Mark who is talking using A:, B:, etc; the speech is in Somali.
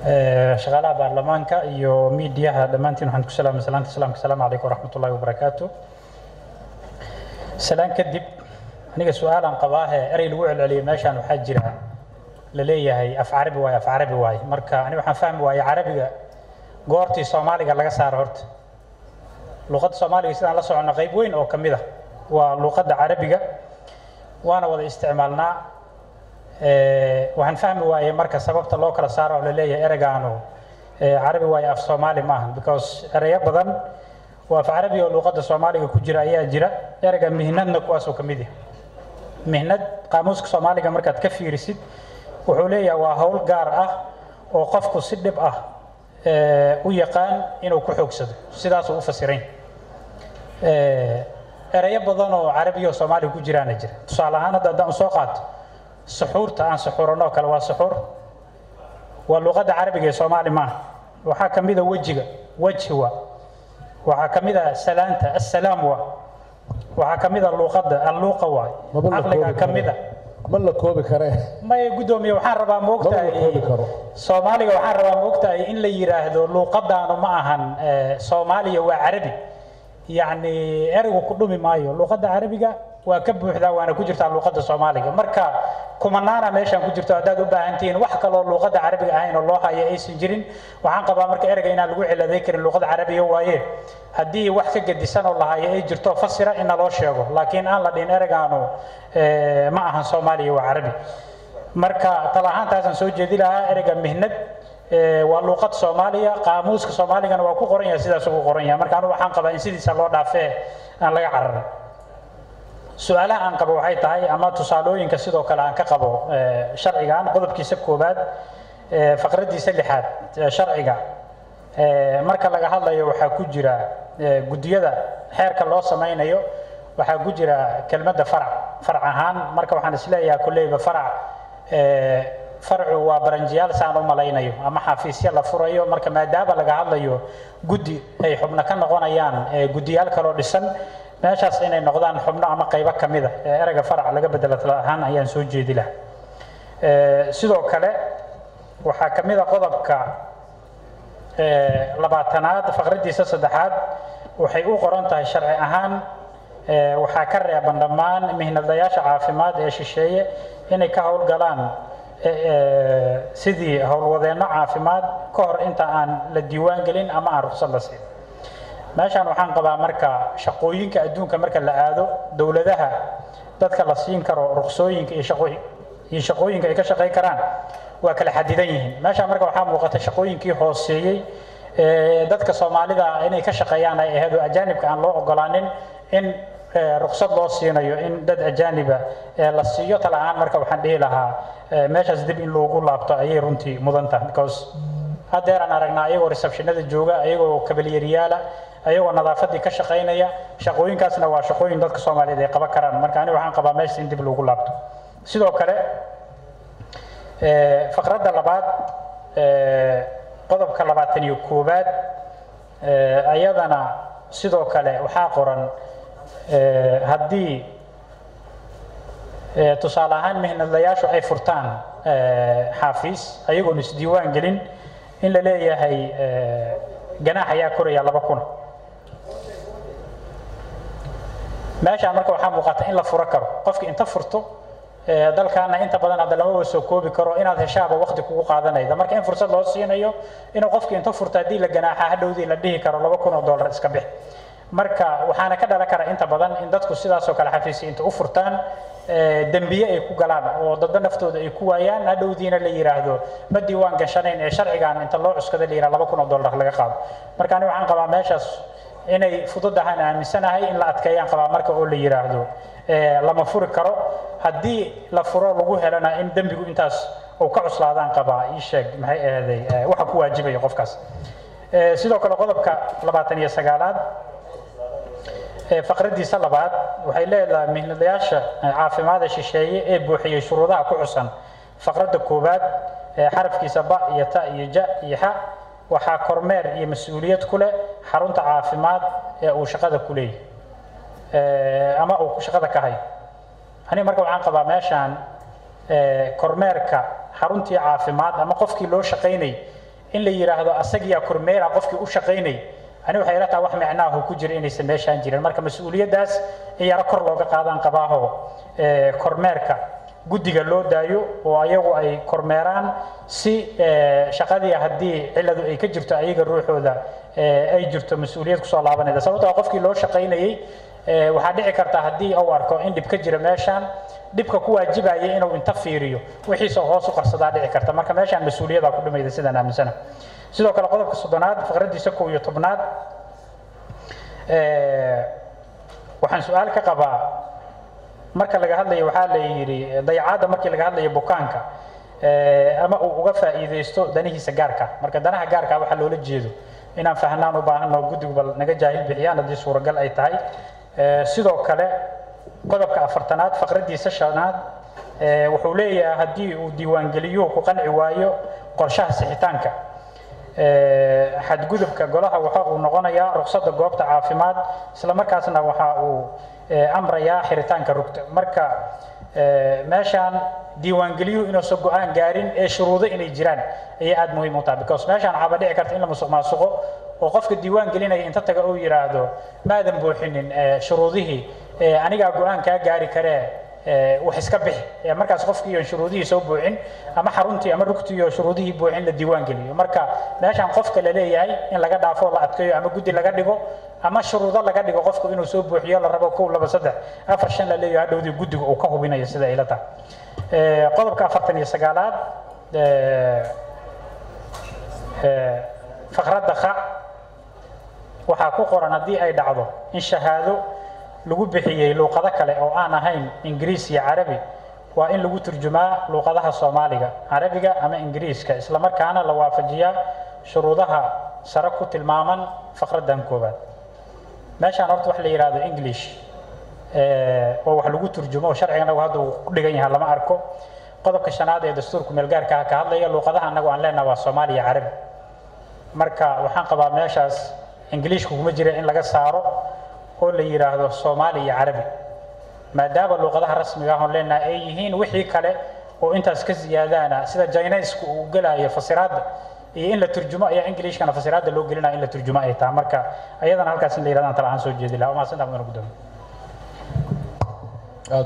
A: shaqaalaha baarlamaanka iyo miidiyaha dhammaantiin waxaan ku salaamay salaanta islaamka asalaamu calaykum waraxmat ullahi wabarakaatu salaan kadib aniga su-aalaan qabaahe erey lagu celceliyay meeshaan waxaa jira la leeyahay af carabi waaye af carabi waaye marka aniga waxaan fahmi waaye carabiga goortii soomaaliga laga saaro horta luqadda soomaaliga sidaan la socono qayb weyn oo ka mid ah waa luqadda carabiga waana wada isticmaalnaa waxaan fahmi waaye marka sababta loo kala saaro oo la leeyahay ereygaanu carabi waaye af soomaali maaha because ereyo badan oo af carabi oo luqadda soomaaliga ku jira ayaa jira ereyga mihnadna kuwaasoo ka mid yahay mihnad qaamuuska soomaaliga markaad ka fiirisid wuxuu leeyahay waa howl gaar ah oo qofku si dhib ah u yaqaan inuu ku xoogsado sidaasuu u fasirayn ereyo badan oo carabiya oo soomaaliga ku jiraana jira tusaale ahaan hadda haddaan soo qaato suxuurta aan suxuuranoo kale waa suxuur waa luqadda carabiga ee soomaali maaha waxaa ka mid a wejiga wejhi wa waxaa ka mid a salaanta assalaam wa waxaa ka mid a luuqadda alluuqa waay caqliga ka mid a
B: ma la koobi karee
A: maya guddoomiye waxaan rabaa
B: Lama koobi
A: moogtahay
B: karo.
A: soomaaliga waxaan rabaa moogtahay in la yiraahdo luuqadaanu ma ahan eh, soomaaliya waa carabi yacni ereygu ku dhumi maayo luuqadda carabiga waa ka buuxdaa waana ku jirtaa luuqadda soomaaliga marka kumanaana meeshaan ku jirto haddaad u baahan tihiin wax kaloo luuqadda carabiga ahayn oo loo hayo aysan jirin waxaan qabaa marka ereyga inaan lagu ciladay karin luuqadda carabiga waaye haddii wax ka gedisan oo la hayo ay jirto fasira in naloo sheego laakiin aan la dhihin ereygaanu eh, ma ahan soomaaliya waa carabi marka tal ahaantaasaan soo jeedi lahaa ereyga mihnad eh, waa luuqad soomaaliya qaamuuska soomaaligana waa ku qoran yahay sidaas ugu qoran yahay marka anigu waxaan qabaa in sidiisa loo dhaafee aan laga cararin su-aalaha aan qabo waxay tahay ama tusaalooyinka sidoo kale aan ka qabo eh, sharcigan qodobkiisa koowaad eh, faqraddiisa lixaad ee sharciga eh, marka laga hadlayo waxaa ku jira eh, guddiyada xeerka loo samaynayo waxaa ku jira kelmadda farac farac ahaan marka waxaan isleeyahay kolleyba farac eh, farcu waa baranjiyaal saan u malaynayo ama xafiisyo la furayo marka maadaama laga hadlayo guddi ay xubno ka noqonayaan eh, guddiyaal kaloo dhisan meeshaas inay noqdaan xubno ama qaybo ka mid a ee ereyga farac laga bedelo tala ahaan ayaan soo jeedi lahaa Eh, sidoo kale waxaa ka mid a qodobka eh, labaatanaad faqraddiisa saddexaad waxay u qoran tahay sharci ahaan eh, waxaa ka reeban dhammaan mihnadayaasha caafimaad ee shisheeye inay ka howlgalaan eh, eh, sidii howlwadeenno caafimaad ka hor inta aan la diiwaan gelin ama aan ruqsad la siin meeshaan waxaan qabaa marka shaqooyinka adduunka marka la aado dowladaha dadka la siin karo ruqsooyinka iyo shaqooyin iyo shaqooyinka ay ka shaqayn karaan waa kala xadidan yihiin meeshaan marka waxaa muuqata shaqooyinkii hooseeyey ee dadka soomaalida inay ka shaqeeyaan ay ahayd oo ajaanibka aan loo ogolaanin in eh, ruqsad loo siinayo in dad ajaaniba eh, la siiyo tala ahaan marka waxaan dhihi lahaa eh, meeshaas dib in loogu laabto ayay runtii mudan tahay because haddeer aan aragnaa ayagoo receptionada jooga ayagoo kabalyeeriyaala ayagoo nadaafadii ka shaqaynaya shaqooyinkaasna waa shaqooyin dadka soomaaliyeed ay qaban karaan marka aniga waxaan qabaa meesha in dib loogu laabto sidoo kale eh, faqradda labaad eh, qodobka labaatan iyo koowaad eh, ayadana sidoo kale waxaa qoran eh, haddii eh, tusaale ahaan mihnadlayaashu ay furtaan eh, xaafiis ayagoon isdiiwaan gelin in la leeyahay eh, ganaax ayaa koraya laba kuna meeshaan marka waxaa muuqata in la furo karo qofki inta furto eh, dalkaana inta badan hadda lamaba soo koobi karo inaad heshaaba waqti kugu qaadanayda marka in fursad loo siinayo inuu qofki inta furto haddii la ganaaxa hadhowdii la dhihi karo laba kun oo dollar iska bix marka waxaana ka dhalan kara inta badan in dadku sidaasoo kale xafiisya inta u furtaan eh, dembiye ay ku galaan oo dadba naftooda ay ku waayaan hadhowdiina la yiraahdo ma diiwaan gashanayn ee sharcigan inta loo cuskada la yiraahdo laba kun oo dollar laga qaado marka ani waxaan qabaa meeshaas inay fududahaan aaminsanahay in la adkeeyaan qabaa marka oo la yiraahdo eh, lama furi karo haddii la furo lagu helana in dembigu intaas uu ka cuslaadaan qabaa ii sheeg maxay ahaday eh, waxa ku waajibaya qofkaas Eh, sidoo kale qodobka labaatan iyo sagaalaad ee faqraddiisa labaad waxay leedahay mihnadayaasha caafimaada shisheeye ee buuxiyey shuruudaha ku xusan faqradda koowaad ee xarafkiisa ba iyo ta iyo ja iyo xa waxaa kormeer iyo mas-uuliyad ku leh xarunta caafimaad ee uu shaqada ku leeyahay Eh, ama uu shaqada ka hayo aniga marka waxaan qabaa meeshaan eh, kormeerka xaruntii caafimaad ama qofkii loo shaqaynay in la yidhaahdo asagiyaa kormeera qofkii u shaqaynay ani waxay ila tahay wax micnaahu ku jira inaysan meeshaan jirin marka mas-uuliyaddaas in yaro kor looga qaadaan qabaaho kormeerka guddiga loo daayo oo ayagu ay kormeeraan si shaqadii haddii ciladu ay ka jirto ayaga ruuxooda ay jirto mas-uuliyad kusoo laabanayda sababtoo qofkii loo shaqaynayey waxaa dhici karta haddii uu arko in dhib ka jira meeshaan dhibka ku waajibaya inuu inta fiiriyo wixiisa hoos u qarsadaa dhici karta marka meeshaan mas-uuliyada ku dhimayda sidaan aaminsana sidoo kale qodobka soddonaad faqraddiisa kow iyo tobnaad waxaan su-aal ka qabaa marka laga hadlayo waxaa la yidhi dayacaadda markii laga hadlayo bukaanka ama uu uga faa'iidaysto danihiisa gaarka marka danaha gaarka waxaa loola jeedo inaan fahnaan u baahanno guddigu bal naga jaahil bixiyaan haddii suuragal ay tahay sidoo kale qodobka afartanaad faqraddiisa shanaad wuxuu leeyahay haddii uu diiwaangeliyuhu ku qanci waayo qorshaha sixitaanka xadgudubka golaha waxa uu noqonayaa ruqsadda goobta caafimaad isla markaasna waxa uu amrayaa xiritaanka rugta marka meeshaan diiwaangeliyuhu inuusan go-aan gaarin ee shuruudo inay jiraan ayay aada muhiim u tahay because meeshaan waxaaba dhici karta in la musuq maasuqo oo qofka diiwaan gelinaya inta taga uu yidhaahdo maadan buuxinin shuruudihii anigaa go-aan kaa gaari karee wax iska bixi markaas qofkii shuruudihii soo buuxin ama xaruntii ama rugtii oo shuruudihii buuxin la diiwaan geliyo marka meeshaan qofka la leeyahay in laga dhaafo la adkeeyo ama guddi laga dhigo ama shuruudo laga dhigo qofku inuu soo buuxiyo la rabo kow laba saddex afar shan la leeyahay hadhowdii guddiga uu ka hubinayo sida ay la tahay qodobka afartan iyo sagaalaad faqradda kha waxaa ku qoran haddii ay dhacdo in shahaado lagu bixiyey luuqado kale oo aan ahayn ingiriis iyo carabi waa in lagu turjumaa luuqadaha soomaaliga carabiga ama ingiriiska isla markaana la waafajiyaa shuruudaha sare ku tilmaaman faqraddan koowaad meeshaan horta wax la yidhaahdo english oo wax lagu turjumo sharcigana hadda uu ku dhigan yahay lama arko qodobka shanaad ee dastuurku meelgaarka ka hadlaya luuqadaha annagu aan leenaha waa soomaaliya carabi marka waxaan qabaa meeshaas ingiliishka kuma jira in laga saaro oo la yidhaahdo soomaali iyo carabi maadaama luuqadaha rasmiga ah oon leenahay ay yihiin wixii kale oo intaas ka siyaadaana sida jinaysku uu gelayo fasiraadda iyo in la turjumo ayaa ingiliishkana fasiraadda loo gelinaya in la turjumo ay tahay marka ayadana halkaas in la yidhahdaan tala ahaan soo jeedi lahaa waa mahadsantaha mudana gudoomiye